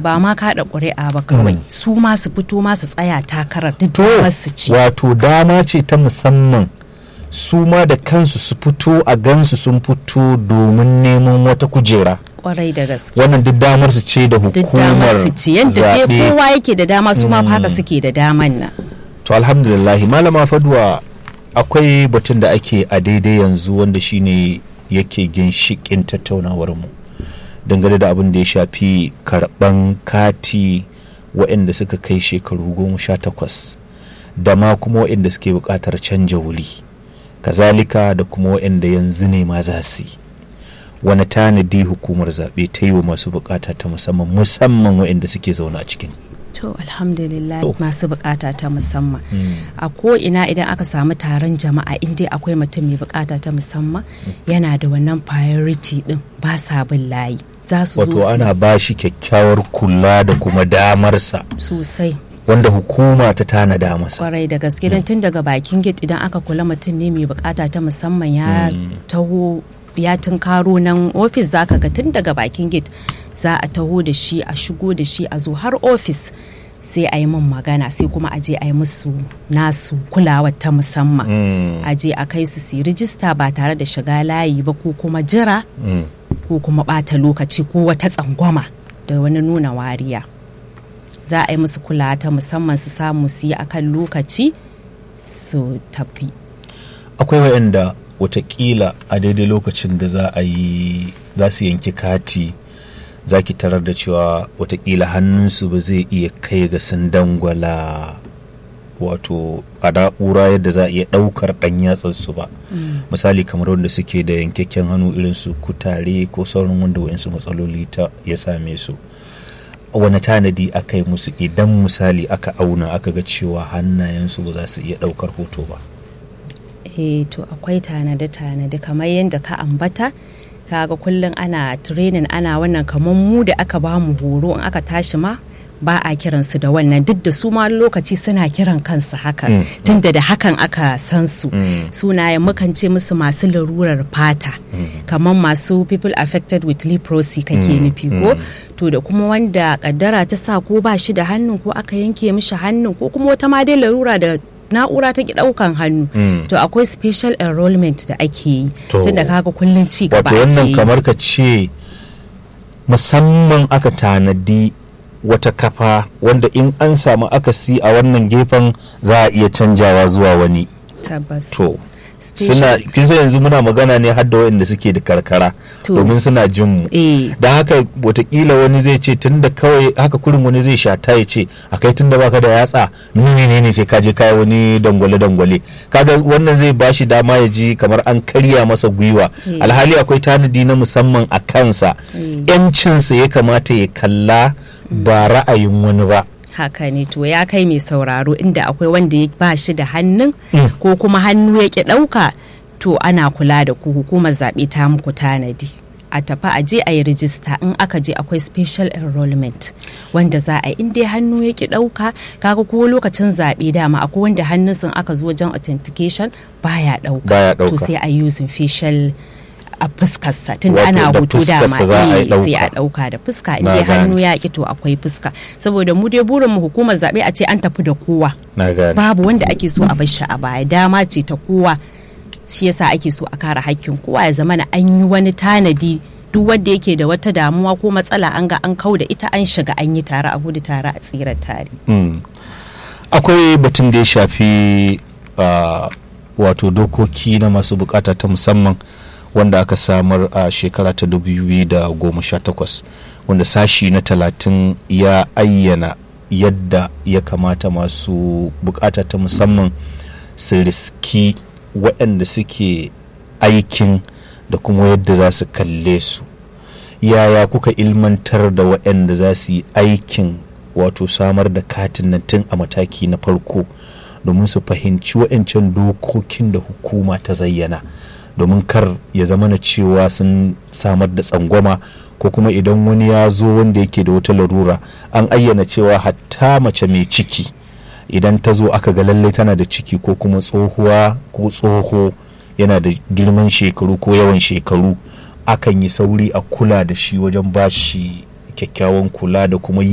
ba ma kaɗa ƙuri'a ba kawai su ma su fito ma su tsaya takarar duk to damar su ci wato dama ce ta musamman su ma da kansu su fito a gansu sun fito domin neman wata kujera kwarai da gaske wannan duk damar su ce da duk damar hukumar su ci yadda dai zaɓe kowa yake da dama su ma fa haka suke da daman nan to alhamdulillah malama faduwa akwai batun da ake a daidai yanzu wanda shine yake ginshikin tattaunawar mu dangane da abin da ya shafi karban kati waɗanda suka kai shekaru goma sha takwas da ma kuma waɗanda suke buƙatar canja wuri kazalika da kuma waɗanda yanzu ne ma za su yi wani tanadi hukumar zaɓe ta yi wa masu buƙata ta musamman musamman waɗanda suke zaune a cikin to alhamdulillah To. masu bukata ta musamman a ko ina idan aka samu taron jama'a in dai akwai mutum mai bukata ta musamman yana da wannan priority din ba sa bin layi za su zo wato su- ana ba shi kyakkyawar kula da kuma damarsa sosai wanda hukuma ta tanada masa kwarai da gaske don tun daga bakin gate idan aka kula mutum ne mai bukata ta musamman ya taho ya tunkaro nan ofis zaka ga tun daga bakin gate za a taho da shi a shigo da shi a zo har ofis sai a yi min magana sai kuma a je a yi musu nasu kulawa ta musamman a je a kai su su yi rijista ba tare da shiga layi ba ko kuma jira ko kuma bata lokaci ko wata tsangwama da wani nuna wariya za a yi musu kula ta musamman su samu su yi akan lokaci su tafi akwai waɗanda watakila a daidai lokacin da za a yi za su yanki kati za ki tarar da cewa watakila hannunsu ba zai iya kai ga sun dangwala wato a na'ura yadda za a iya ɗaukar ɗan yatsarsu ba misali kamar wanda suke da yankakken hannu irin su kutare ko sauran wanda wayansu matsaloli ta ya same su wani tanadi aka yi musu idan misali aka auna aka ga cewa hannayensu ba za su iya ɗaukar hoto ba eh to akwai tanade-tanade kamar yadda ka ambata kaga kullum ana training ana wannan kamar mu da aka ba mu horo in aka tashi ma ba a kiransu da wannan duk da su ma lokaci suna kiran kansu haka tunda da hakan aka san su sunayen mukan ce musu masu larurar fata kamar masu people affected with leprosy kake nufi ko to da kuma wanda kaddara ta sa ko ba shi da hannun ko aka yanke mishi hannun ko kuma wata ma dai larura da na'ura ta ki daukan hannu to akwai special enrollment da ake yi To, tunda kaga kullun ci gaba wato ake wannan yi kamar ka ce musamman aka tanadi wata kafa wanda in an samu akasi a wannan gefen za a iya canjawa zuwa wani tabbas to Special- suna kin san yanzu muna magana ne har da waɗanda suke da karkara To. domin suna jin mu eh da haka watakila wani zai ce tunda kawai haka kurin wani zai shata ya ce a kai tunda baka da yatsa nuni ne ne sai ka je kai wani dangwale dangwale kaga wannan zai bashi dama ya ji kamar an karya masa gwiwa Mm. alhali akwai tanadi na musamman a kansa Mm. yancinsa ya kamata ya kalla ba ra'ayin wani ba haka ne to ya kai mai sauraro inda akwai wanda ya ba shi da hannun Mm. ko kuma hannu ya ki ɗauka to ana kula da ku hukumar zaɓe ta muku tanadi a tafi a je a yi rijista in aka je akwai special enrollment wanda za a yi in dai hannu ya ki ɗauka kaga ko lokacin zaɓe dama akwai wanda hannun sun aka zo wajen authentication baya ɗauka Baya to ɗauka. sai a using facial a fuskarsa tunda Wato ana da hoto dama fuskarsa za a yi eh, sai a ɗauka. ɗauka da fuska in Na dai gane. hannu ya ki to akwai fuska saboda mu dai burin mu hukumar zaɓe a ce an tafi da kowa na gane babu wanda ake so a bar shi a baya dama ce ta kowa shi yasa ake so a kare hakkin kowa ya zama na an yi wani tanadi duk wanda yake da wata damuwa ko matsala an ga an kau da ita an shiga an yi tare a gudu tare a tsira tare Mm. akwai batun da ya shafi ah, wato dokoki na masu bukata ta musamman wanda aka samar a shekara ta 2018 wanda sashi na talatin ya ayyana yadda ya kamata masu bukata ta musamman su riski waɗanda suke aikin da kuma yadda za su kalle su yaya kuka ilmantar da waɗanda za su yi aikin wato samar da katin nan tun a mataki na farko domin su fahimci waɗancan dokokin da hukuma ta zayyana domin kar ya zama na cewa sun samar da tsangwama ko kuma idan wani ya zo wanda yake da wata larura an ayyana cewa hatta mace mai ciki idan ta zo aka ga lallai tana da ciki ko kuma tsohuwa ko tsoho yana da girman shekaru ko yawan shekaru akan yi sauri a kula da shi wajen bashi kyakkyawan kula da kuma yi